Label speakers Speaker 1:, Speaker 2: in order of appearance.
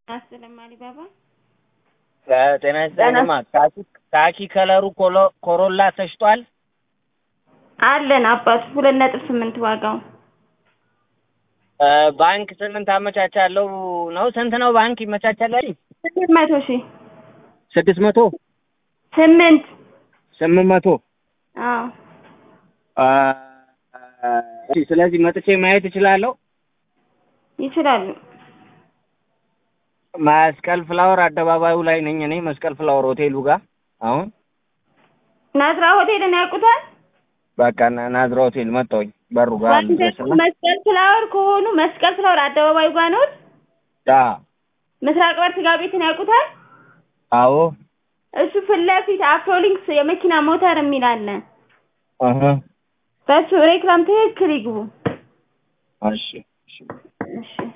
Speaker 1: አስለም አሊባባ
Speaker 2: ጤና ይስጥልኝማ። ካኪ ካኪ ከለሩ ኮሎ- ኮሮላ ተሽጧል።
Speaker 1: አለን አባቱ ሁለት ነጥብ ስምንት ዋጋው
Speaker 2: እ ባንክ ስምንት አመቻቻለሁ ነው። ስንት ነው ባንክ ይመቻቻል? አይደል?
Speaker 1: ስምንት መቶ ሺህ
Speaker 2: ስድስት መቶ
Speaker 1: ስምንት
Speaker 2: ስምንት መቶ
Speaker 1: አዎ
Speaker 2: አ፣ እሺ፣ ስለዚህ መጥቼ ማየት እችላለሁ።
Speaker 1: ይችላሉ።
Speaker 2: መስቀል ፍላወር አደባባዩ ላይ ነኝ እኔ መስቀል ፍላወር ሆቴሉ ጋር አሁን
Speaker 1: ናዝራ ሆቴልን ያውቁታል?
Speaker 2: በቃ ና- ናዝራ ሆቴል መጣሁኝ በሩ ጋር
Speaker 1: ወይም ደግሞ
Speaker 2: ልድረስና
Speaker 1: መስቀል ፍላወር ከሆኑ መስቀል ፍላወር አደባባዩ ጋር ነው።
Speaker 2: ዳ
Speaker 1: ምስራቅ በር ስጋ ቤትን ያውቁታል?
Speaker 2: አዎ
Speaker 1: እሱ ፊት ለፊት አፍሮሊንክስ የመኪና ሞተር የሚል አለ።
Speaker 2: እህ
Speaker 1: በሱ ሬክላም ትክክል ይግቡ።
Speaker 2: እሺ እሺ
Speaker 1: እሺ